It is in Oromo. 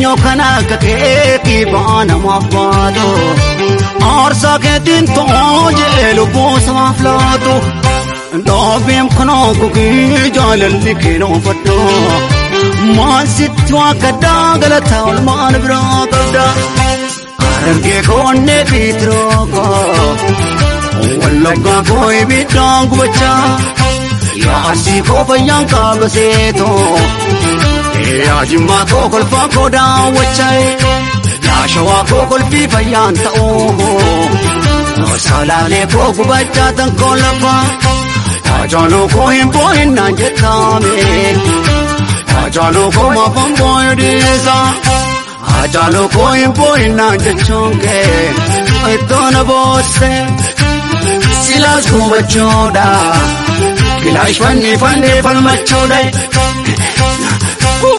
eenyu kan akka keetii ba'aa namaaf baatu aarsaa keetiin ta'oo jedhee lubbuu samaaf laatu dhaabeem kanaa gogee jaalalli keenoofadhu maal sitti akka daagalataa olmaan biraa qabda harargee koonnee fiitiroo wallaggaa koo ibiddaan gubachaa yaasii koo fayyaan qaaba seetoo yaa jimmaa koo kolfaa koo daawwachaa yaa shawaa koo kolfii fayyaan ta'oo salaalee koo gubachaa tan koo lafaa ajaaloo koo hin boo'innaan jettaame ajaaloo koo maafan boo'ee dhiisa ajaaloo koo hin boo'innaan jechuun kee iddoo na boosse silaas gubachuudha kilaash fannee fannee falmachuudha.